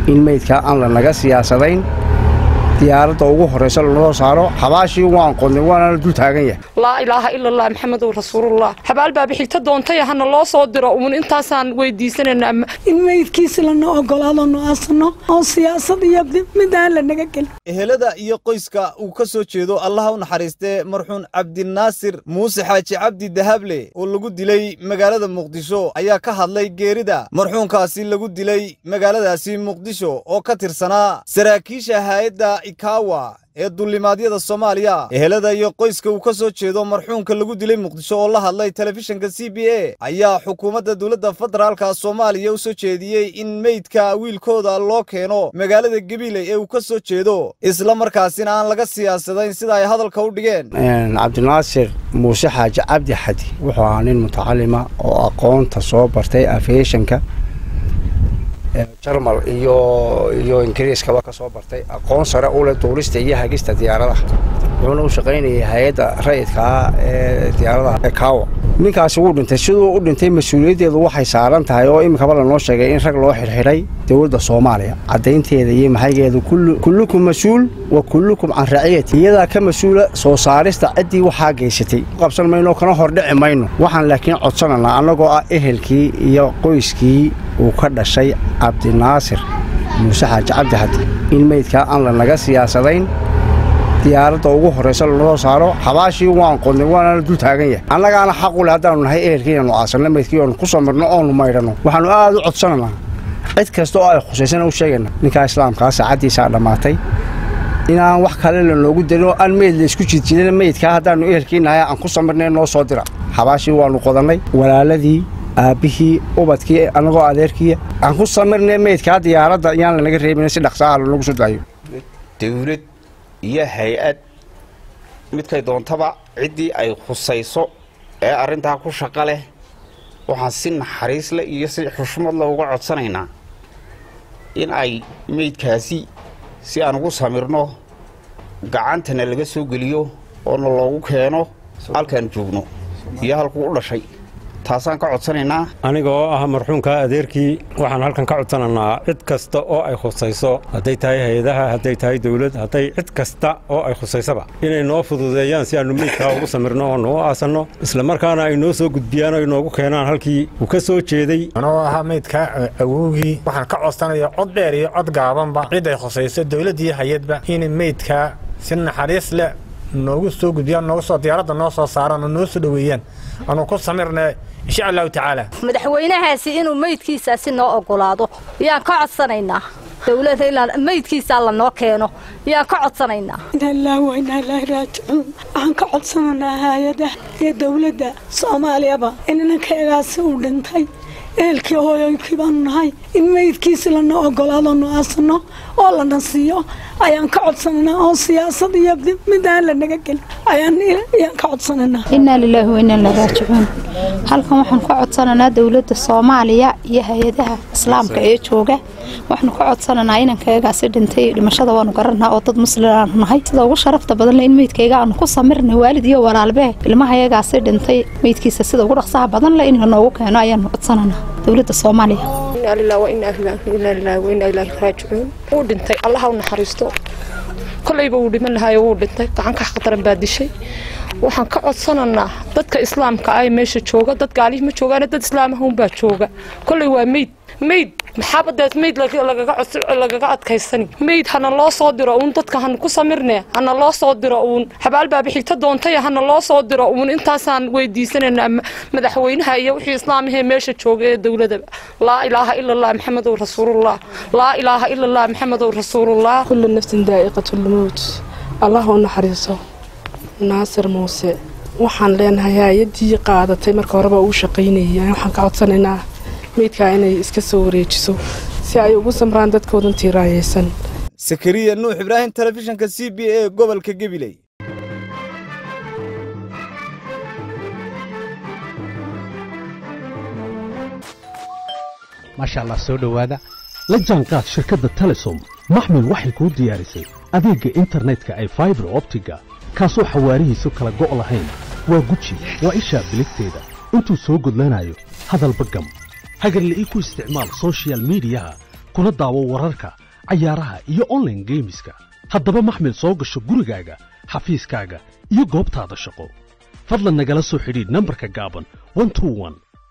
in meydkaa aan lanaga siyaasadayn diyaaradda ugu horraysa lanoo saaro xabaashii waan qodnay waanana dul taagan yahay laa ilaaha ila allah maxamedow rasuulullah xabaal baabi xigta doontay hana loo soo diro uun intaasaan weydiisanayna in meydkiisi lana ogolaado nu aasno oo siyaasad iyo mid aan lanaga gelin ehelada iyo qoyska uu ka soo jeedo allaha u naxariistee marxuun cabdinaasir muuse xaaji cabdi dahable oo lagu dilay magaalada muqdisho ayaa ka hadlay geerida marxuunkaasi lagu dilay magaaladaasi muqdisho oo ka tirsanaa saraakiisha haayadda ikawa ee dullimaadyada soomaaliya ehelada iyo qoyska uu ka soo jeedo marxuunka lagu dilay muqdisho oo la hadlay telefishinka c b a ayaa xukuumadda dowladda federaalka soomaaliya u soo jeediyey in meydka wiilkooda loo keeno magaalada gabiley ee uu ka soo jeedo isla markaasina aan laga siyaasadayn sida ay hadalka u dhigeen cabdinaasir muuse xaaji cabdi xadi wuxuu ahaa nin mutacalima oo aqoonta soo bartay afeeshanka jarmal iyo iyo ingiriiskaba ka soo bartay aqoon sare u leh duulista iyo hagista diyaaradaha wuxuuna u shaqaynayay hay-adda rayidka ah ee diyaaradaha ekaawa ninkaasi wuu dhintay siduu u dhintay mas-uuliyaddeedu waxay saaran tahay oo iminkaba lanoo sheegay in rag loo xidhxidhay dowladda soomaaliya caddaynteeda iyo maxaygeedu kullukum mas-uul wa kullukum can raciyati iyadaa ka mas-uula soo saarista ciddii waxaa geysatay qabsan mayno kana hordhici mayno waxaan laakiin codsananaa annagoo ah ehelkii iyo qoyskii uu ka dhashay cabdinaasir muuse xaaji cabdi xadi in meydkaa aan lanaga siyaasadayn diyaaradda ugu horraysa lanoo saaro xabaashii waan qodnay waanana dul taagan yahay annagaana xaqu leh haddaanu nahay ehelkii inaanu aasanno meydkii oonu ku samirno oonu maydhanno waxaannu aad u codsananaa cid kasta oo ay khusaysana u sheegayna ninkaa islaamkaa saacaddiisaa dhammaatay inaan wax kale lanoogu darin oo aan meyd laysku jidjidana meydkaa haddaannu ehelkii nahay aan ku samirnay noo soo dira xabaashii waannu qodannay walaaladii aabbihii ubadkii annagoo adeerkiiya aan ku samirnay meydkaa diyaaradda yaan lanaga reebina si dhaqsaaha lanagu soo daayo dawlad iyo hay-ad midkay doontaba ciddii ay khusayso ee arrintaa ku shaqo leh waxaan si naxariis leh iyo si xushmad leh uga codsanaynaa in ay meydkaasi si aan ugu samirno gacantana laga soo geliyo oona loogu keeno halkaan joogno iyo halkuu u dhashay taasaan ka codsanaynaa aniga oo ah marxuumka adeerkii waxaan halkan ka codsananaa cid kasta oo ay khusayso hadday tahay hay-adaha hadday tahay dawlad hadday cid kasta oo ay khusaysaba inay noo fududeeyaan si aannu meydkaa ugu samirno oo noo aasanno isla markaana ay noo soo gudbiyaan ay noogu keenaan halkii uu ka soo jeeday anoo ahaa meydka awowgii waxaan ka codsanaya cod dheer iyo cod gaabanba cid ay khusayso dawladd iyo hay-adba inay meydkaa si naxariis leh noogu soo gudbiyaan noogu soo diyaaradda noo soo saaraan oo noo soo dhoweeyaan anuu ku samirna insha allahu tacaala madaxweynahaasi inuu meydkiisaasi noo ogolaado yaan ka codsanaynaa dowladda ilaa meydkiisaa lanoo keeno yaan ka codsanaynaa inallah wa inaa ilaahi raajicuun waxaan ka codsanaynaa hay-adaha iyo dowladda soomaaliyaba in inankayagaasi uu dhintay ehelkii hooyoykii baanu nahay in meydkiisi lana ogolaado nu aasno oo lana siiyo ayaan ka codsananaa oo siyaasad iyo mid aan lanaga gelin ayaan ka codsananaa innaa lilaahi wa innaa ilaahi raajicuun halkan waxaan ka codsananaa dowladda soomaaliya iyo hay-adaha islaamka ee jooga waxaanu ka codsananaa inankayagaasi dhintay dhimashada waanu garanaa oo dad muslim aanu nahay sida ugu sharafta badan le in meydkayga aanu ku samirnay waalid iyo walaalbee ilmahayagaasi dhintay meydkiisa sida ugu dhaqsaha badan le in lanoogu keeno ayaanu codsananaa dowladda soomaaliya inaa lilah wa inaa inaa lilah wa inaa ilaahi raajicuun wuu dhintay allaha u naxariisto kolayba wuu dhiman lahaay wuu dhintay gacanka xaqdaran baa dishay waxaan ka codsananaa dadka islaamka ah ee meesha jooga dad gaalihii ma joogaana dad islaamahunbaa jooga kolay waa meyd meyd maxaabadeed meyd lagaga adkaysani meyd hana loo soo diro uun dadka hana ku samirne hana loo soo diro uun xabaal baabi xigta doontay hana loo soo diro uun intaasaan weydiisanaynaa madaxweynaha iyo wixii islaamahee meesha jooga ee dowladaba laa ilaaha ila allah maxamedow rasuulullah laa ilaaha ila allah maxamedow rasuulullah kullu nafsin daa'iqatulmowt allah u naxariiso naasir muuse waxaan leenahay hay-adii qaadatay marka horeba uu shaqaynayay waxaan ka codsanaynaa meydkaa inay iska soo wareejiso si ay ugu samraan dadkoodan tiiraayaysan sakariya nuux ibraahim telefishinka c b a gobolka gabiley maasha allah soo dhowaada la jaanqaad shirkadda telesom maxmil waxay kuu diyaarisay adeegga internetka ay faibar optiga kaasoo xawaarihiisu kala go' lahayn waa guji waa ishaa biligteeda intuu soo gudlanayo hadalba gam hagarle ii ku isticmaal sochial midiyaha kuna daawo wararka cayaaraha iyo onlaine geemiska haddaba maxmil soo gasho gurigaaga xafiiskaaga iyo goobtaada shaqo fadlan nagala soo xidhiidh nambarka gaaban